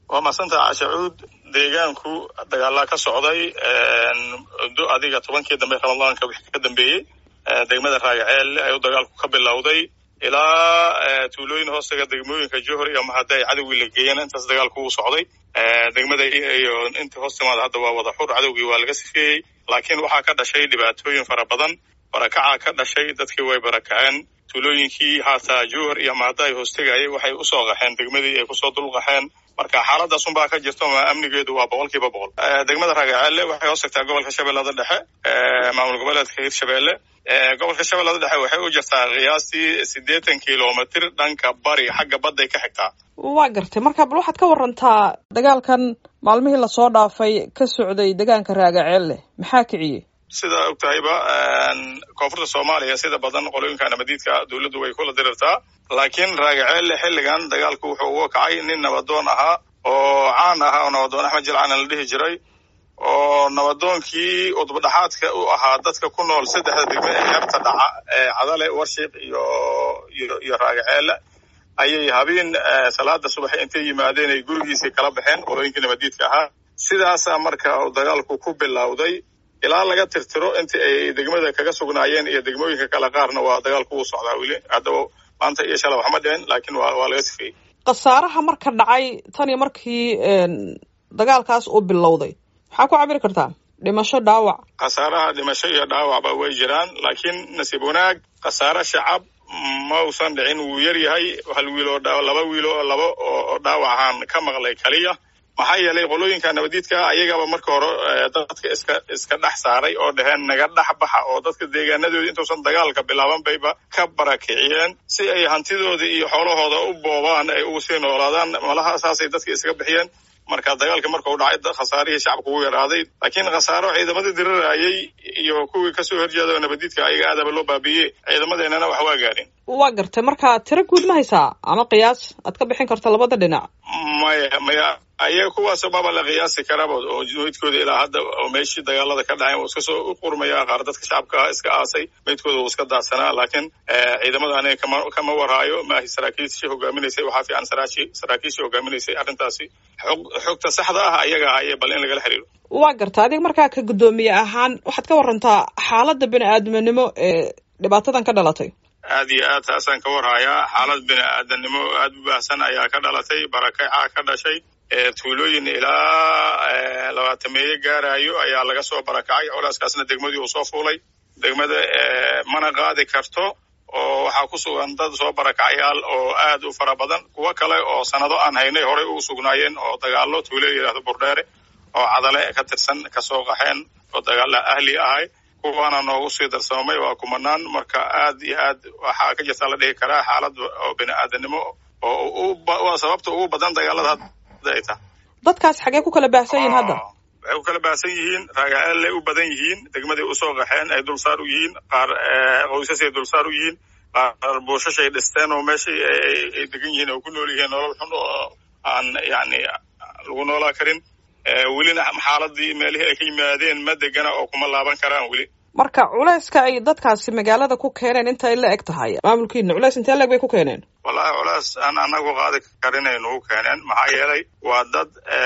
waa masantaha cashacuud deegaanku dagaalaa ka socday do adiga tobankii dambe ramadaanka wixii ka dambeeyey degmada raagaceel ayuu dagaalku ka bilowday ilaa tuulooyin hoostaga degmooyinka johor iyo mahade ay cadowgii la geeyeen intaas dagaalku uu socday degmada iyo intii hoos timaada hadda waa wada xur cadowgii waa laga sifeeyey laakiin waxaa ka dhashay dhibaatooyin fara badan barakacaa ka dhashay dadkii way barakaceen tuulooyinkii haataa johor iyo mahade ay hoostegayay waxay usoo qaxeen degmadii ay kusoo dulqaxeen marka xaaladaas unbaa ka jirto ma amnigeedu waa boqol kiiba boqol degmada raagaceelle waxay hoos tagtaa gobolka shabeellada dhexe maamul goboleedka hirshabeelle gobolka shabeellada dhexe waxay u jirtaa qiyaastii siddeetan kilomitr dhanka bari xagga badday ka xigtaa waa gartay marka bal waxaad ka warantaa dagaalkan maalmihii lasoo dhaafay ka socday deegaanka raagaceelle maxaa kiciyey sidaa og tahayba koonfurta soomaaliya sida badan qolooyinka nabadiidka dowladdu way kula dirirtaa laakiin raagaceelle xilligan dagaalku wuxuu uga kacay nin nabadoon ahaa oo caan ahaa oo nabadoon axmed jilcaan la dhihi jiray oo nabadoonkii udbadhaxaadka u ahaa dadka ku nool saddexda degme ee xeebta dhaca ee cadale warshiiq iyo iyo iyo raagaceelle ayay habeen salaada subax intay yimaadeen ay gurigiisii kala baxeen qolooyinkii nabadiidka ahaa sidaasaa marka dagaalku ku bilowday ilaa laga tirtiro intii ay degmada kaga sugnaayeen iyo degmooyinka kale qaarna waa dagaalku uu socdaa weli haddaba maanta iyo shala waxma dhicin laakiin waa waa laga sifeeyey khasaaraha marka dhacay tan iyo markii dagaalkaas uu bilowday maxaa ku cabiri kartaa dhimasho dhaawac khasaaraha dhimasho iyo dhaawacba way jiraan laakiin nasiib wanaag khasaare shacab ma usan dhicin wuu yar yahay hal wiil oo laba wiil oo laba oo dhaawacan ka maqlay kaliya maxaa yeelay qolooyinka nabadiidka ayagaba marka hore dadka iska iska dhex saaray oo dhaheen naga dhex baxa oo dadka deegaanadooda intuusan dagaalka bilaaban bayba ka barakiciyeen si ay hantidooda iyo xoolahooda u boobaan ay ugu sii noolaadaan malaha saasay dadka iskaga bixiyeen marka dagaalka marka u dhacay khasaarihii shacabka ugu yaraaday laakiin khasaaro ciidamadii dirirayay iyo kuwii kasoo horjeeda nabadiidka ayaga aadaba loo baabiiyey ciidamadeenana wax waa gaadhin waa gartay marka tiro guud ma haysaa ama qiyaas aad ka bixin karto labada dhinac maya maya ayaga kuwaas baba la qiyaasi karaba oo meydkooda ilaa hadda oo meeshii dagaalada ka dhaceen iska soo u qurmaya qaar dadka shacabka iska aasay meydkooda uu iska daadsanaa laakiin ciidamada aniga kama kama warhaayo maahi saraakiishii hogaaminaysay waxaa fiican saraashi saraakiishii hogaaminaysay arrintaasi xog xogta saxda ah ayaga ahaye bal in lagala xiriiro waa garta adiga markaa ka guddoomiye ahaan waxaad ka warantaa xaaladda bini aadminimo ee dhibaatadan ka dhalatay aad iyo aad taasaan ka warhayaa xaalad bini aadanimo aada u baahsan ayaa ka dhalatay barakacaa ka dhashay tuulooyin ilaa labaatameeye gaarayo ayaa laga soo barakacay colaaskaasna degmadii uu soo fuulay degmada mana qaadi karto oo waxaa ku sugan dad soo barakacayaal oo aad u fara badan kuwo kale oo sanado aan haynay horey ugu sugnaayeen oo dagaalo tuulo yidhahdo burdheere oo cadale ka tirsan kasoo qaxeen oo dagaala ahli ahay kuwaana noogu sii darsamamay waa kumanaan marka aad iyo aad waxaa ka jirta la dhihi karaa xaalad oo bini aadanimo oo waa sababta ugu badan dagaalada hadda ay tahay dadkaas xagee ku kala baahsan yihiin hadda waxay ku kala baahsan yihiin raagaceellay u badan yihiin degmaday usoo qaxeen ay dulsaar u yihiin qaar qoysasay dulsaar u yihiin qaar buushashay dhisteen oo meeshay ay degan yihiin oo ku nool yihiin nolol xun oo aan yani lagu noolaa karin welina xaaladii meelihii ay ka yimaadeen ma degana oo kuma laaban karaan weli marka culayska ay dadkaasi magaalada ku keeneen intay la eg tahay maamulkiina culays intee la eg bay ku keeneen wallahi culays aan anagu qaadi karinay nagu keeneen maxaa yeelay waa dad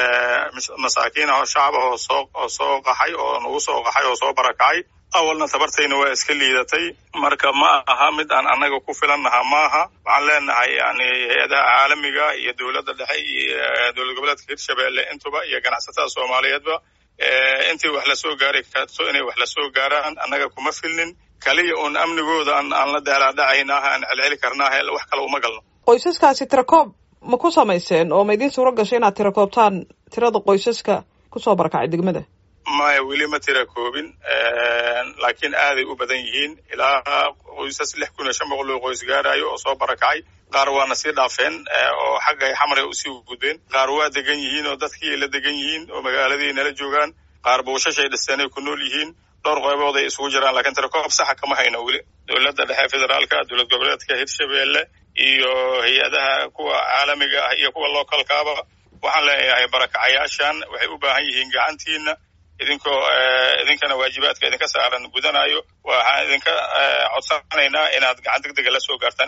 masaakiin ah oo shacab ah oo soo oo soo qaxay oo nagu soo qaxay oo soo barakacay awalna tabartayna waa iska liidatay marka ma aha mid aan annaga ku filannaha maaha waxaan leenahay yani hay-adaha caalamiga iyo dowladda dhexe iyo dowlad goboleedka hirshabeelle intuba iyo ganacsatada soomaaliyeedba intii wax lasoo gaari karto inay wax lasoo gaaraan annaga kuma filnin kaliya uun amnigooda aan aan la daalaadhacaynaah aan celceli karnaah wax kale uma galno qoysaskaasi tirakoob ma ku samayseen oo ma idiin suuro gashay inaad tirakoobtaan tirada qoysaska kusoo barakacay degmada maya weli ma tira koobin laakiin aaday u badan yihiin ilaa qoysas lix kun iyo shan boqol oo qoys gaarayo oo soo barakacay qaar waana sii dhaafeen oo xaggay xamray usii gudbeen qaar waa degan yihiin oo dadkii la degan yihiin oo magaaladii nala joogaan qaar buushashay dhisteenay ku nool yihiin dhowr qaybood ay isugu jiraan lakiin tirakoob saxa kama hayno weli dowladda dhexe federaalka dowlad goboleedka hirshabeelle iyo hay-adaha kuwa caalamiga ah iyo kuwa localkaaba waxaan leeyahay barakacayaashan waxay u baahan yihiin gacantiina idinkoo idinkana waajibaadka idinka saaran gudanayo waxaan idinka codsanaynaa inaad gacan deg dega la soo gaartaan